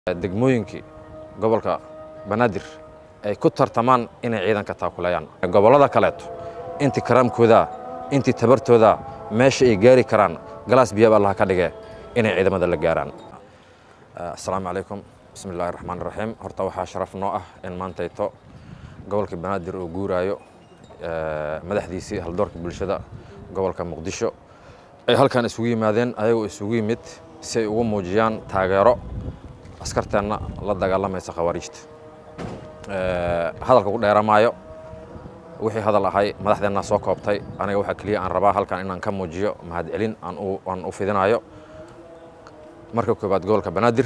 degmooyinkii gobolka banaadir ay ku tartamaan inay ciidanka taakuleeyaan gobollada kaleeto intii karaamkooda intii tabartooda meesha ay gaari karaan galaas biyaab allah ka dhige inay ciidamada la gaaraan asalaamu calaykum bismi illaahi raxmaan raxiim horta waxaa sharaf noo ah in maantayto gobolka banaadir oo guuraayo madaxdiisii haldoorka bulshada gobolka muqdisho ay halkan isugu yimaadeen ayagoo isugu yimid si ay ugu muujiyaan taageero askarteenna la dagaalamaysa khawaariijta hadalka ku dheeramaayo wixii hadal ahay madaxdeennaa soo koobtay aniga waxaa keliya aan rabaa halkan inaan ka muujiyo mahadcelin aan u fidinayo marka koowaad gobolka banaadir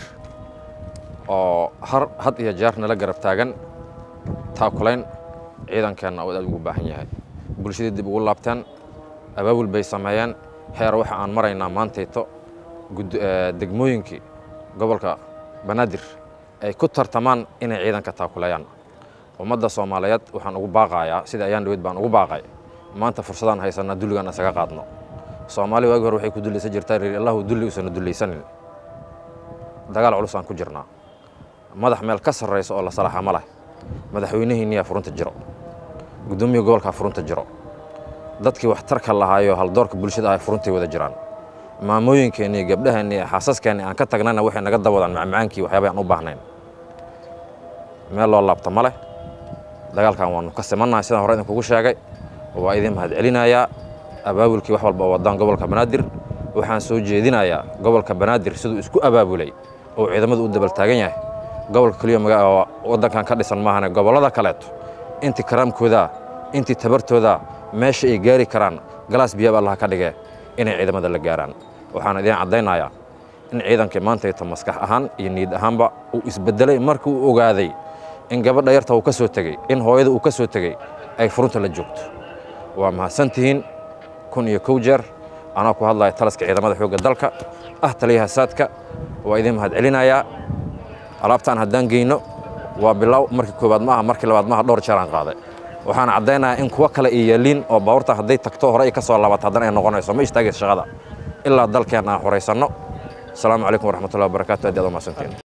oo had iyo jeer nala garab taagan taakulayn ciidankeenna oo aad ugu baahan yahay bulshadii dib ugu laabteen abaabul bay sameeyeen heer waxa aan maraynaa maantayto degmooyinkii gobolka banaadir ay ku tartamaan inay ciidanka taakuleeyaan ummadda soomaaliyeed waxaan ugu baaqayaa sida ayaan dhaweyd baan ugu baaqay maanta fursadaan haysanaa dulligaan isaga qaadno soomaali waagi hore waxay ku dullaysan jirtaa reer allahu dulli usana dullaysanin dagaal culus aan ku jirnaa madax meel ka sarraysa oo la salaaxa ma leh madaxweynihiinniyaa furunta jiro guddoomiya gobolkaa furunta jiro dadkii waxtarka lahaayo haldoorka bulshada ah furuntai wada jiraan maamooyinkeenni iyo gabdhaheenni iyo xaasaskeenni aan ka tagnayna waxay naga dawadaan macmacaankii waxyaaba aan u baahnayn meel loo laabta ma leh dagaalkan waannu ka simannahay sidaan hore idinkugu sheegay waa idin mahadcelinayaa abaabulkii wax walba oo waddaan gobolka banaadir waxaan soo jeedinayaa gobolka banaadir siduu isku abaabulay oo ciidamadu u dabal taagan yahay gobolka keliya waddankan ka dhisan maahane gobollada kaleeto intii karaamkooda intii tabartooda meesha ay gaari karaan galaas biyaab allah ka dhige inay ciidamada la gaaraan waxaan idiin caddaynayaa in ciidankii maantayto maskax ahaan iyo niyad ahaanba uu isbeddelay markii uu ogaaday in gabadha yarta uu ka soo tegey in hooyada uu ka soo tegey ay furunta la joogto waa mahadsantihiin kun iyo kow jeer anaa ku hadlaya talaska ciidamada xoogga dalka ah taliyaha saadka waa idiin mahadcelinayaa alaabtaan haddaan geyno waa bilow markii koowaad maaha markii labaad maaha dhowr jeer aan qaaday waxaan caddaynayaa in kuwo kale ay yaaliin oo baabuurta hadday tagto hore ay ka soo laabato haddana ay noqonayso ma istaagaysa shaqada ilaa dalkeenna aan horaysanno asalaamu calaykum waraxmatullahi wabarakatu aad aad u mahadsantiin